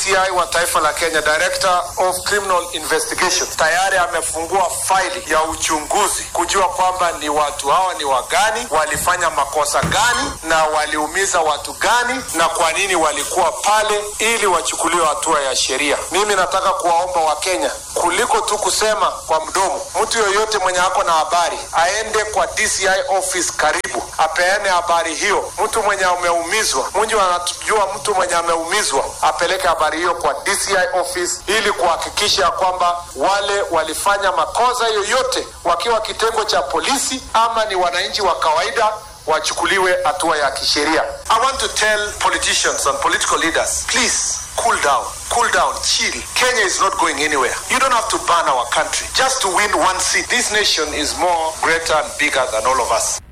DCI wa taifa la Kenya, Director of Criminal Investigation, tayari amefungua faili ya uchunguzi kujua kwamba ni watu hawa ni wagani, walifanya makosa gani na waliumiza watu gani na kwa nini walikuwa pale, ili wachukuliwe hatua ya sheria. Mimi nataka kuwaomba Wakenya kuliko tu kusema kwa mdomo, mtu yoyote mwenye ako na habari aende kwa DCI office karibu, apeane habari hiyo. Mtu mwenye ameumizwa, mwenye anatujua mtu mwenye ameumizwa, apeleke habari hiyo kwa DCI office ili kuhakikisha kwamba wale walifanya makosa yoyote wakiwa kitengo cha polisi ama ni wananchi wa kawaida wachukuliwe hatua ya kisheria. I want to tell politicians and political leaders, please cool down, cool down, chill. Kenya is not going anywhere. You don't have to ban our country just to win one seat. This nation is more greater and bigger than all of us.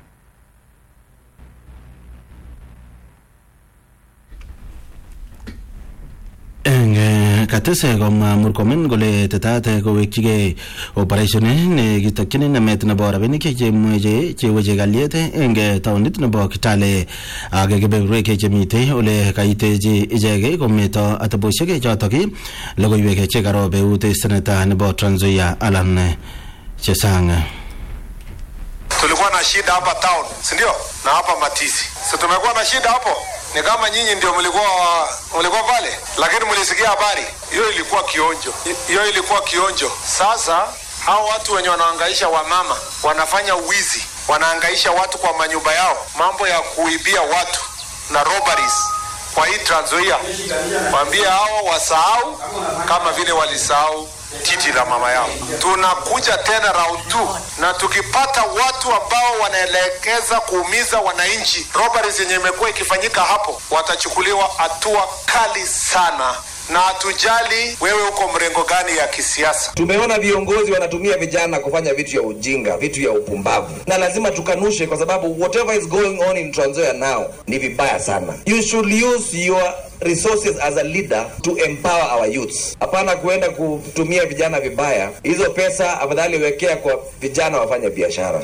eng eh, katese komwa murkomen kole tetat kowekchigei operation nekitokyin namet nebo rabinik chemweche cheweche kalyet eng eh, taonit nebo kitale ak kebeberwek chemitei ole kaitechi ichek kometo atebosiek chotok logoiwek chekaro beut seneta nebo Trans Nzoia Alan Chesang tulikuwa na shida hapa town si ndio na hapa matisi si tumekuwa na shida hapo ni kama nyinyi ndio mlikuwa mlikuwa pale lakini mlisikia habari hiyo ilikuwa kionjo hiyo ilikuwa kionjo sasa hao watu wenye wanaangaisha wamama wanafanya wizi wanaangaisha watu kwa manyumba yao mambo ya kuibia watu na robberies kwa hii Trans Nzoia waambie hao wasahau kama vile walisahau titi la mama yao. Tunakuja tena round 2 na tukipata watu ambao wanaelekeza kuumiza wananchi, robberies yenye imekuwa ikifanyika hapo, watachukuliwa hatua kali sana na hatujali wewe uko mrengo gani ya kisiasa. Tumeona viongozi wanatumia vijana kufanya vitu ya ujinga, vitu ya upumbavu, na lazima tukanushe, kwa sababu whatever is going on in Trans Nzoia now ni vibaya sana. You should use your resources as a leader to empower our youths, hapana kuenda kutumia vijana vibaya. Hizo pesa afadhali wekea kwa vijana wafanye biashara.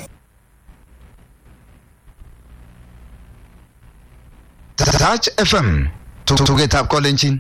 Touch FM tugetab kolenjin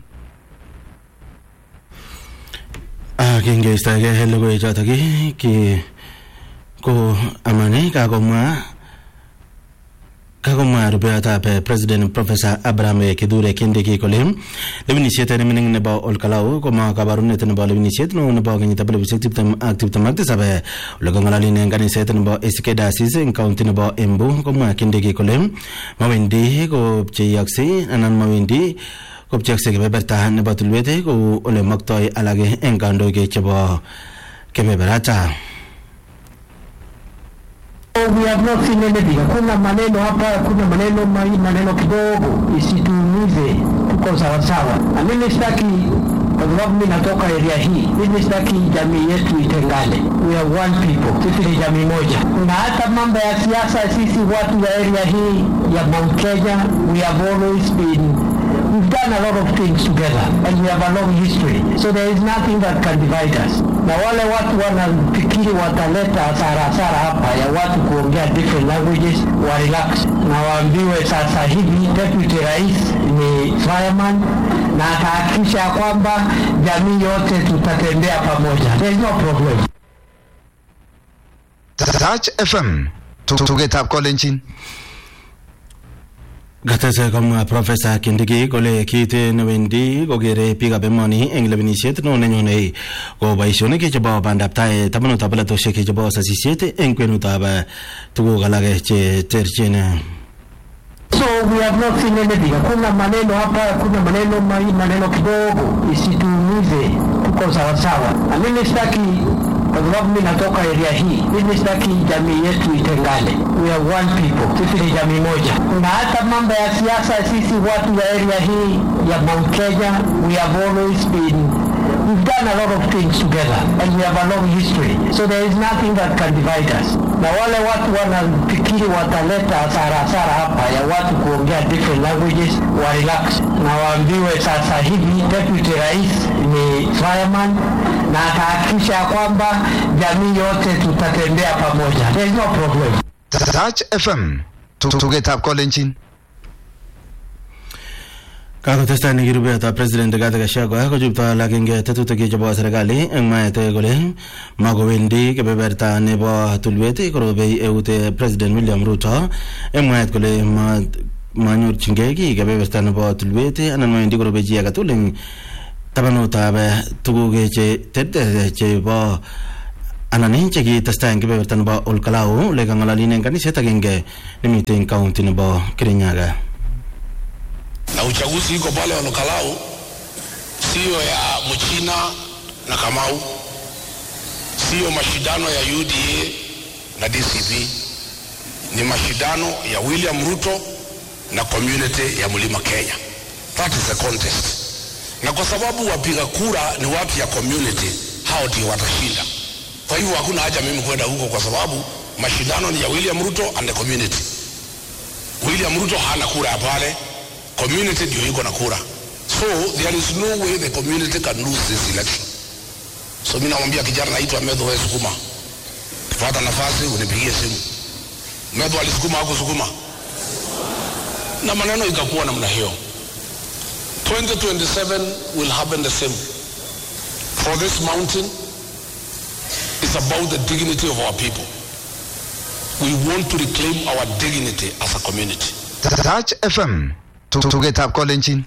kingeistoege logoiwek chotok ki ko amani kakomwa kakomwa rubeyotab eh, president professor abraham kithure kindiki kole lewenisiet nemining nebo olkalau koma kabarunet nebo lewenisiet neo nebo kenyitab elibushek tiptem ak tiptem ak tisab eh, ole kong'ololin eng kaniset nebo ACK Diocese eng county nebo Embu komwa kindiki kole mawendi kopcheiyoksei anan mawendi kopcheakse kebeberta nebo tulwet kou ole maktoi alak eng kandoik chebo kebeberata We have not seen anything. Hakuna maneno hapa, hakuna maneno mai, maneno kidogo, isituumize, tuko sawasawa. Na mimi sitaki, kwa sababu mimi natoka area hii, mimi sitaki jamii yetu itengane. We are one people, sisi ni jamii moja. Na hata mambo ya siasa, sisi watu wa area hii ya Mount Kenya, we have always been We've done a lot of things together and we have a long history. So there is nothing that can divide us. Na wale watu wanafikiri wataleta hasara hasara hapa ya watu kuongea different languages wa relax na waambiwe sasa hivi deputy rais ni fireman na atahakikisha ya kwamba jamii yote tutatembea pamoja. There is no problem. Touch FM tugetab kolenjin Gatese komwa Profesa Kindiki kole kiit newendi kokere biikab emoni eng lewenisiet neo nenyone ko boisionik chebo bandab tai tabanutab polatosiek chebo sasisiet eng kwenutab eh, tuguk alak che terchin So we have not seen anything. Hakuna maneno hapa, hakuna maneno mai, maneno kidogo, isituumize, tuko sawasawa. Na mimi sitaki, kwa sababu mimi natoka area hii, mimi sitaki jamii yetu itengane. We are one people, sisi ni jamii moja. Na hata mambo ya siasa, sisi watu wa area hii ya Mount Kenya, we have always been We've done a lot of things together and we have a long history. So there is nothing that can divide us. Na wale watu wanafikiri wataleta hasara hasara hapa ya watu kuongea different languages wa relax na waambiwe sasa hivi deputy rais ni fireman na atahakikisha ya kwamba jamii yote tutatembea pamoja. There is no problem. Touch FM tugetab kolenjin kakotestai nekirubetab president Rigathi Gachagua kochupto alakenge tetutik chebo serikali eng mwaet kole makowendi kebeberta nebo tulwet korobei eut president William Ruto eng mwaet kole ma manyorchingei kiy kebeberta nebo tulwet anan mawendi korobei chi age tugul eng tabanutab tuguk che terter chebo anan chekitestai eng kebeberta nebo Olkalau ole kang'ololin eng kanisiet agenge nemite eng kaunti nebo Kirinyaga na uchaguzi iko pale Olkalau, siyo ya Mchina na Kamau, siyo mashindano ya UDA na DCP, ni mashindano ya William Ruto na community ya Mlima Kenya. That is the contest, na kwa sababu wapiga kura ni watu ya community, hao ndio watashinda. Kwa hivyo hakuna haja mimi kwenda huko, kwa sababu mashindano ni ya William Ruto and the community. William Ruto hana kura ya pale, community ndio iko na kura so there is no way the community can lose this election so mimi namwambia kijana naitwa Medho wewe sukuma pata nafasi unipigie simu Medho alisukuma au kusukuma na maneno ikakuwa namna hiyo 2027 will happen the same for this mountain it's about the dignity of our people we want to reclaim our dignity as a community Touch FM. Tugetab kolenjin.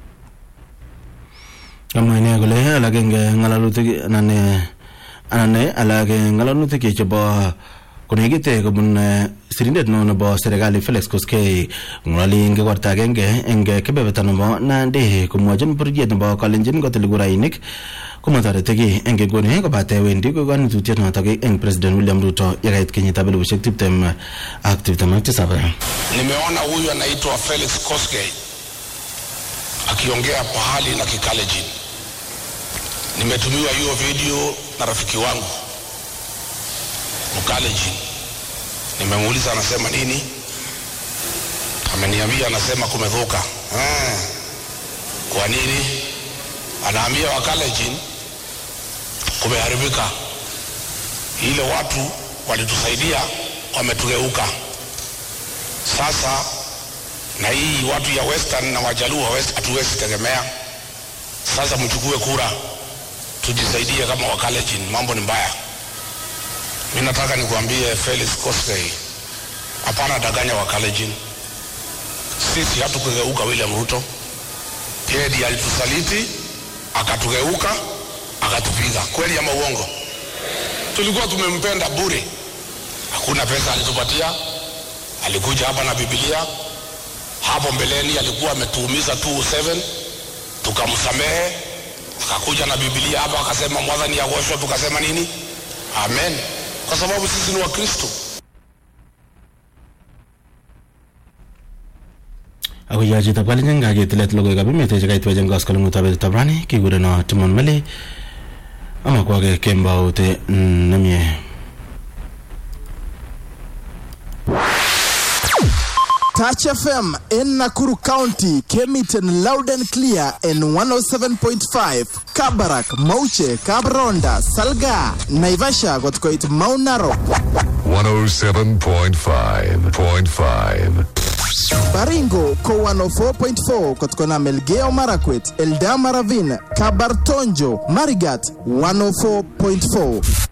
kamwa ine kole alak eng ng'alalutik anan eh, anan eh, alak eng ng'alalutik chebo konekit eh, kobun eh, sirindet neo nebo serikali Felix Koskei ng'ololi eng kekorta agenge eng eh, kebeberta nebo Nandi komwochin bororiet nebo kalenjin kotil kurainik komatoreti kiy eng nguni kobate wendi kanitutiet notok eng president William Ruto yekait kenyitab elibushek tiptem ak tiptem ak tisab nimeona huyu anaitwa Felix Koskei akiongea pahali na Kikalejin. Nimetumiwa hiyo video na rafiki wangu Mkalejin. Nimemuuliza anasema nini, ameniambia anasema kumedhuka. Ah, kwa nini? Anaambia Wakalejin kumeharibika, ile watu walitusaidia wametugeuka sasa na hii watu ya western na wajaluo hawezi- hatuwezi tegemea. Sasa mchukue kura, tujisaidie kama Wakalenjin, mambo ni mbaya. Mi nataka nikuambie Felix Koskei, hapana danganya Wakalenjin. Sisi hatukugeuka William Ruto, yeye ndiye alitusaliti akatugeuka akatupiga. Kweli ama uongo? Tulikuwa tumempenda bure, hakuna pesa alitupatia alikuja hapa na Biblia. Hapo mbeleni alikuwa ametuumiza 207 tukamsamehe, akakuja na Biblia hapa akasema mwadhani agoshwa, tukasema nini? Amen, kwa sababu sisi ni Wakristo. ako yachitab kalenjin kaketilet logoiwekab emet chekaitwech eng koskoleng'utab betutab rani kikureno Timon Mele amakwake kembout mm, nemie Touch FM in Nakuru County came it in loud and clear in 107.5. Kabarak, Mauche, Kabronda, Salga, Naivasha got quite Mount Narok, 107.5.5. Baringo ko 104.4 kutokana Melgeo Marakwet, Eldama Ravine, Kabartonjo, Marigat 104.4.